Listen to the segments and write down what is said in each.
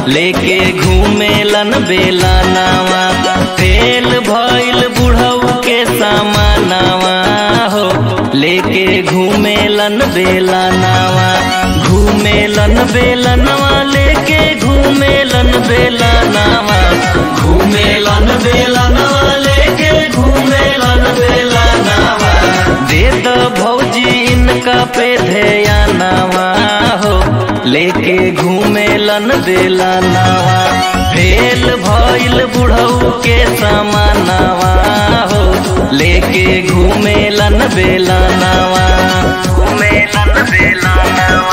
लेके घूमेलन बेला नावा फेल भइल बुढ़ऊ के सामानावा हो लेके घूमेलन बेला नावा घूमेलन बेलनवा लेके घूमेलन बेला नावा घूमेलन बेलनवा लेके घूमेलन बेला नावा दे दो भौजी इनका पे ध्यानावा हो लेके घूमेलन बेला नावा फेल भइल बुढ़ऊ के समानावा हो लेके घूमेलन बेला नावा घूमेलन बेला नावा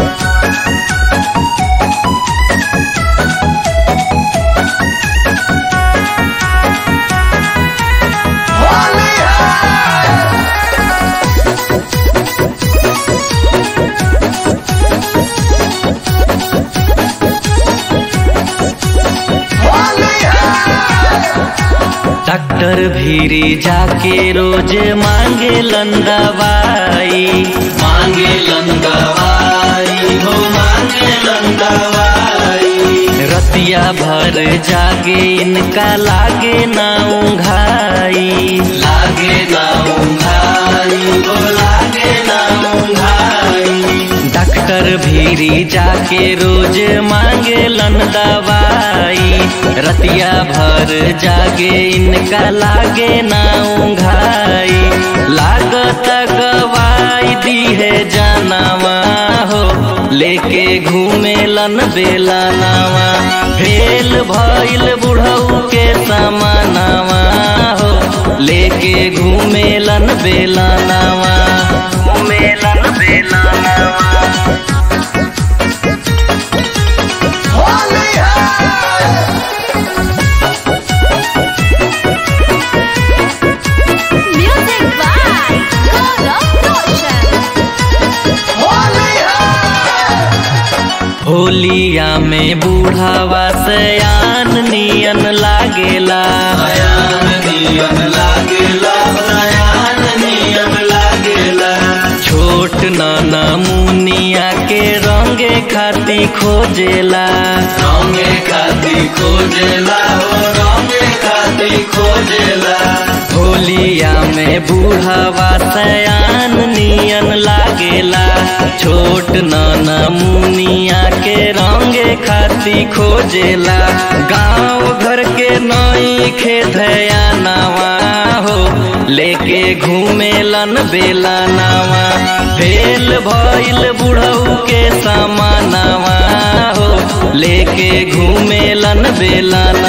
डॉक्टर भीरी जाके रोज मांगे दवाई मांगे दवाई हो मांगे दवाई रतिया भर जागे इनका लागे ना उंघाई लागे ना उंघाई हो लागे ना उंघाई डॉक्टर भीरी जाके रोज मांगे दवाई रतिया भर जागे इनका लागे ना उंघाई लागत गवाई दी है जानवा हो लेके घूमेलन बेला नावा भेल भइल बुढ़ऊ के समानावा हो लेके घूमेलन बेला नावा घूमेलन बेला नावा Music by Gaurav Roshan. होलिया में बूढ़ावा सयान नियन लागेला सयान नियन लागेला सयान नियन लागेला छोट नाना मुनिया के रंगे खाती खोजेला रंगे खाती खोजेला हो रंगे खाती खोजेला होलिया में बूढ़ावा सयान नियन लागेला छोट नाना मुनिया के रंगे खाती खोजेला गांव घर के नई खेधया नावा हो लेके घूमेलन बेला नावा फेल भइल बुढ़ऊ के समानावा हो लेके घूमेलन बेला